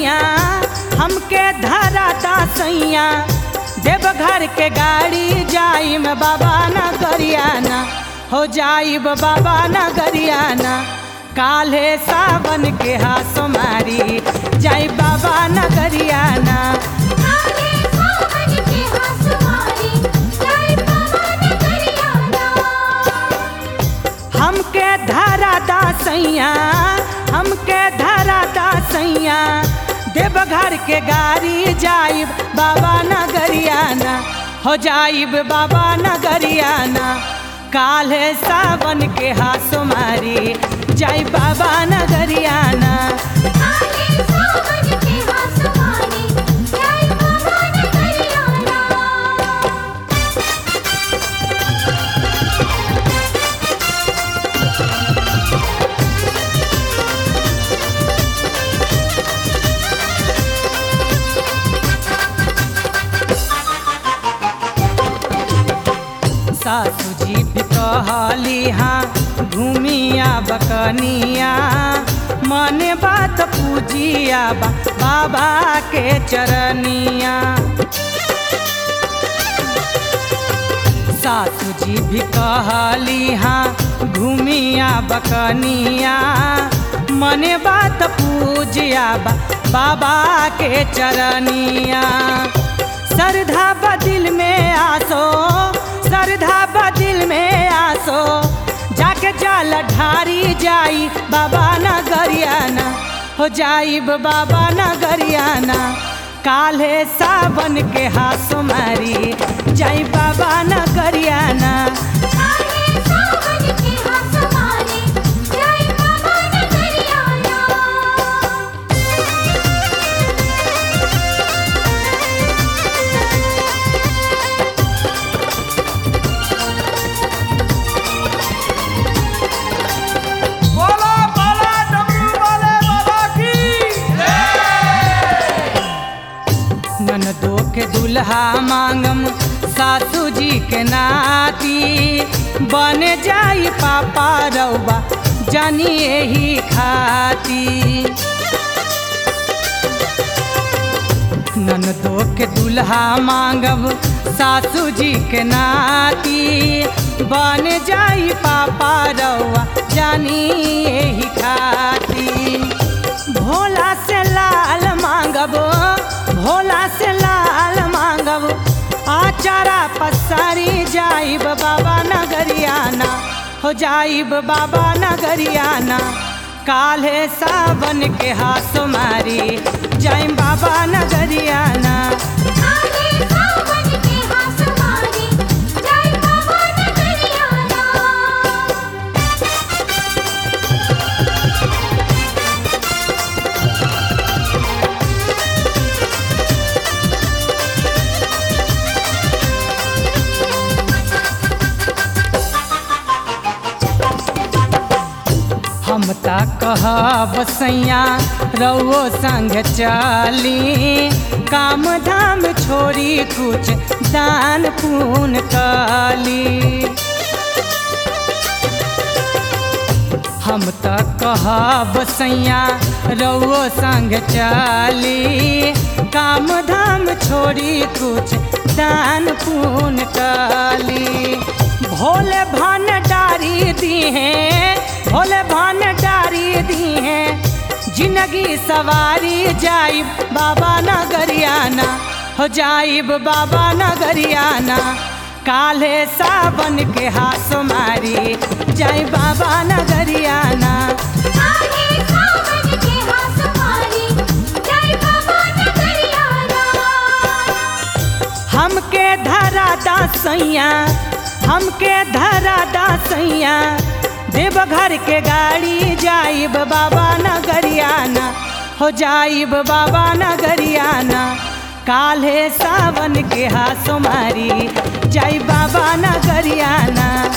सैया हमके धराता सैया देवघर के गाड़ी जाइम बाबा न गरियाना हो जाइब बाबा न गरियाना काल्हे सावन के हासो मारी जाई बाबा न गरियाना काले सावन के हंसवारी जय पवन करियाना हमके धराता सैया हमके धराता सैया देवघर के गाड़ी जाइब बाबा नगरियाना हो जाइब बाबा नगरियाना काल्हे सावन के हासो मारी जाई बाबा नगरियाना काले सावन के हंसवारी जय पवन करियाना सासू जी भी कहली हाँ घूमिया बकनिया मने बात पूजिया बा, बाबा के चरनिया सासू जी भी कहली हाँ घूमिया बकनिया मने बात पूजिया बा, बाबा के चरनिया श्रद्धा बदिल में आसो श्रद्धा बदिल में आसो जाके जाल ढारी जाई बाबा न गरियाना हो जाइब बाबा न गरियाना काल्हे सावन के हासो मारी जाई बाबा न गरियाना काले सावन के हंसवारी जय पवन करियाना बोला बोला डमरू वाले बाबा की ननदो के दुल्हा मांगम सासू जी के नाती बन जाई पापा रउबा जानी यही खाती ननदो के दुल्हा मांगब सासू जी के नाती बन जाई पापा रउआ जानी यही खाती भोला से लाल मांगब भोला से लाल मांगब आचारा पसारी जाइब बाबा नगरियाना हो जाइब बाबा नगरियाना काल्हे सावन के हासो मारी जाइम बाबा नगरियाना काले सावन के हंसवारी जय पवन करियाना हम ता कहब सैया रउओ संग चली काम धाम छोड़ी कुछ दान पुण्य कली हम त कहब सैया रउओ संग चली काम धाम छोड़ी कुछ दान पुण्य कली भोले भंडारी दी हैं भोले भंडारी दी हैं जिंदगी सवारी जाइब बाबा नगरियाना हो जाइब बाबा नगरियाना काल्हे सावन के हासो मारी जाई बाबा नगरियाना काले सावन के हंसवारी जय पवन करियाना हमके धराता सैया हमके धराता सैया देवघर के गाड़ी जाइब बाबा नगरियाना हो जाइब बाबा नगरियाना काल्हे सावन के हासो मारी जाई बाबा नगरियाना